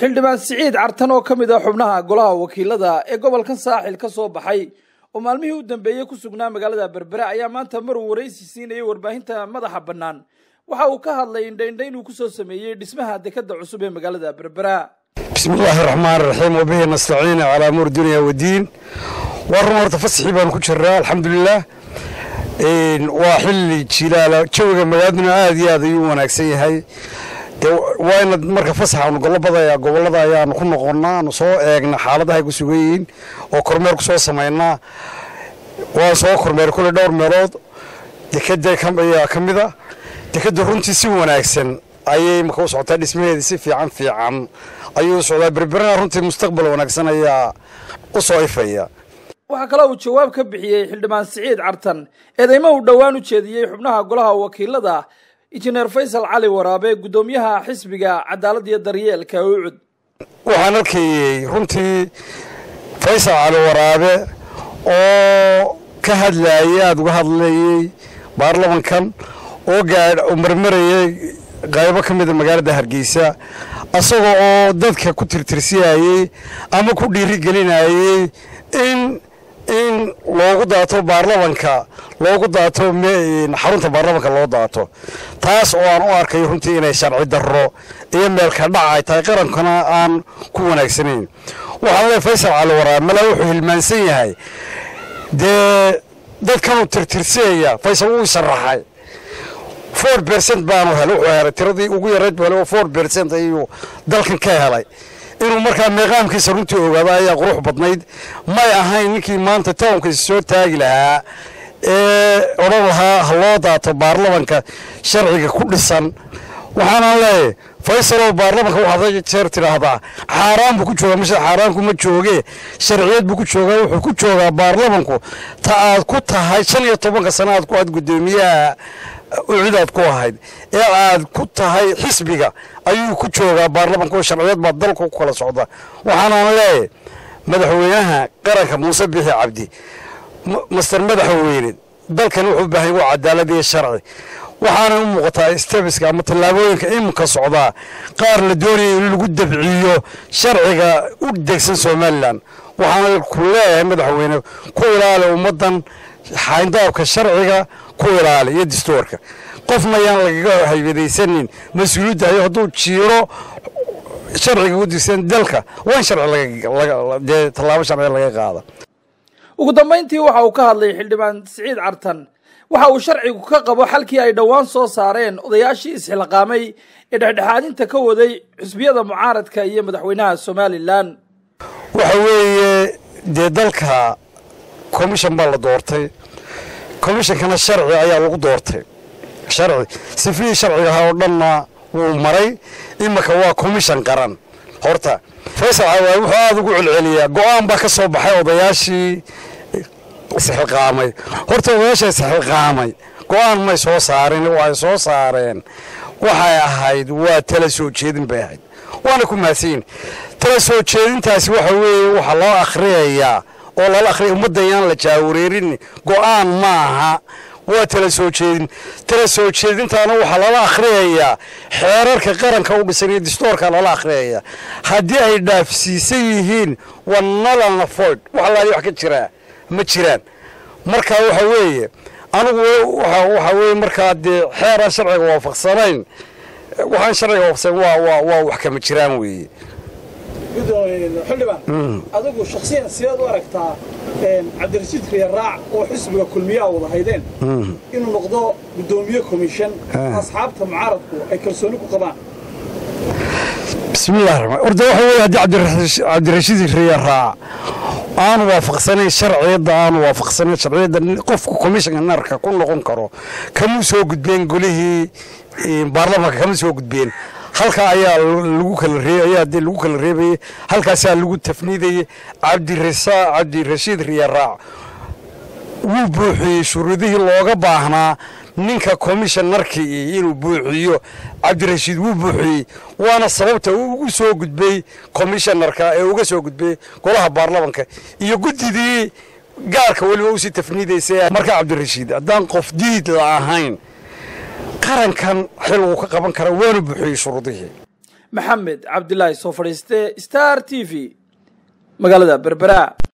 xildhibaan siciid cartan oo ka mid ah xubnaha golaha wakiilada ee gobolkan saaxil ka soo baxay oo maalmihii u dambeeyey ku sugnaa magaalada berbera ayaa maanta maruu waraysi siinayay warbaahinta madaxa bannaan waxa uu ka hadlay indhaindha inuu kusoo sameeyey dhismaha dekadda cusub ee magaalada berbera bismi illaahi raxmaan raxiim wabihi nastaciina calaa amuur dunya wadiin waa run horta fasaxii baanu ku jiraa alxamdulilah waa xilli jilaala jawiga magaaladuna aad iyo aad ayuu wanaagsan yahay waa ina marka fasaxaanu golobada gobolada ayaanu ku noqonnaa aanu soo eegna xaaladaha ay ku sugan yihiin oo kormeer ku soo samaynaa waan soo kormeer kule dhowr meelood dekada ayaa ka mid a dekadda runtii si wanaagsan ayay maka u socotaa dhismaheedii si fiican fiican ayuu u socdaa berberana runtii mustaqbal wanaagsan ayaa u soo ifaya waxaa kaloo uu jawaab ka bixiyey xildhibaan siciid cartan eedeymo uu dhowaan u jeediyey xubnaha golaha wakiilada injineer faysal cali waraabe guddoomiyaha xisbiga cadaalad iyo daryeelka ucud waxaan arkayey runtii faysal cali waraabe oo ka hadlayay aada uga hadlayey baarlamankan oo gaadh oo marmarayay qaybo ka mida magaalada hargeysa asagoo oo dadka ku tirtirsiyayey ama ku dhiirigelinayey in in loogu daato baarlamanka loogu daato xarunta baarlamanka loo daato taas oo aan u arkay runtii inay sharci darro iyo meelka dhac ay tahay qarankana aan ku wanaagsanayn waxaan leey faysal cali waraab malaa wuxuu hilmaansan yahay dee dadkanuu tirtirsiyaya faysal wuu sharaxay four bercent baanu helay wuxuu helay tiradii ugu yarayd buu helay oo four bercent ayuu dalkan ka helay inuu markaa meeqaamkiisa runtii ogaado ayaa qurux badnayd may ahayn ninkii maanta townkiisa soo taagi lahaa ee odhan lahaa ha loo daato baarlamanka sharciga ku dhisan waxaanaan leeyahy faysalow baarlamanka waxaad jeer tidhaahdaa xaaraan buu ku joogaa mise xaaraanku ma jooge sharciyad buu ku joogaa wuxuu ku joogaa baarlamanku ta aad ku tahay shan iyo tobanka sana aad ku aad guddoomiyaha ucid aad ku ahayd ee aad ku tahay xisbiga ayuu ku joogaa baarlamanka oo sharciyad baa dalka ku kala socda waxaanaan leeyahy madaxweynaha qaranka muuse bixi cabdi master madaxweyne dalkan wuxuu u baahan waa cadaalad iyo sharci waxaana u muuqataa stebiska ama tallaabooyinka iminka socdaa qaar la doonaya in lagu dabciyo sharciga u degsan somalilan waxaana ku leeyahay madaxweyne ku ilaali ummaddan xayndaabka sharciga ku ilaali iyo dastuurka qofna yaan lagaga haybadaysanin mas-uuliyadda ayo hadduu jiiro sharciga u degsan dalka waa in sharcidee tallaabo sharciga laga qaada ugu dambayntii waxa uu ka hadlay xildhibaan siciid cartan waxa uu sharcigu ka qabo xalkii ay dhowaan soo saareen odayaashii isxilqaamay ee dhexdhexaadinta ka waday xusbiyada mucaaradka iyo madaxweynaha somalilan waxa weeye dee dalka commission baa la doortay commishonkana sharci ayaa lagu doortay sharci sifihii sharciga ahaa oo dhanna wuu maray iminka waa commission qaran horta faysal cawaa wuxuu aada ugu celceliyaa go-aan baa ka soo baxay odayaashii isxilqaamay horta odayaasha isxilqaamay go-aan may soo saarin waxay soo saareen waxay ahayd waa tala soo jeedin bay ahayd waana ku mahadsanyin tala soo jeedintaasi waxa weeye waxaa loo akhriyayaa oo lala akhriya ummaddan yaan la jaawareerin go-aan ma aha waa tala soo jeedin tala soo jeedintaana waxaa lala akhriyayaa xeerarka qaranka u dhisan iyo distoorka lala akhriyayaa haddii ay dhaafsiisan yihiin waa nalana foyd wax laali wax ka jiraa ma jiraan marka waxa weeye anigu waxa weye markaa dee xeeraan sharciga waafaqsanayn waxaan sharciga waafaqsanayn waa waa waa wax kama jiraan weeye xildhibaan adigu shaksiyan sideed u aragtaa cabdirashiid riyaraac oo xisbiga kulmiyaa wada haydeen inuu noqdo guddoomiye komishan asxaabta mucaaradku ay kalsooni ku qabaan bismillahi raxmaan orda waxa weye haddii cabdirashiid riyaraac aanu waafaqsanayn sharciyadda aanu waafaqsanayn sharciyadda qofku commissionka narka ku noqon karo kamuu soo gudbeen golihii baarlamanka kama soo gudbeen halkaa ayaa lagu kala ayaa dee lagu kala reebayey halkaasaa lagu tafniidayey cabdirasa cabdirashiid riyaraac wuu buuxiyey shuruudihii looga baahnaa ninka commissionarkii inuu buuxiyo cabdirashiid wuu buuxiyey waana sababta uu ugu soo gudbay commissionarka ee uga soo gudbay golaha baarlamanka iyo guddidii gaarka weliba usii tafniidaysay marka cabdirashiid haddaan qof diid la ahayn qarankan xil uu ka qaban kara waanu buuxiyey shuruudihii maxamed cabdilaahi soo fadhiiste star t v magaalada berbera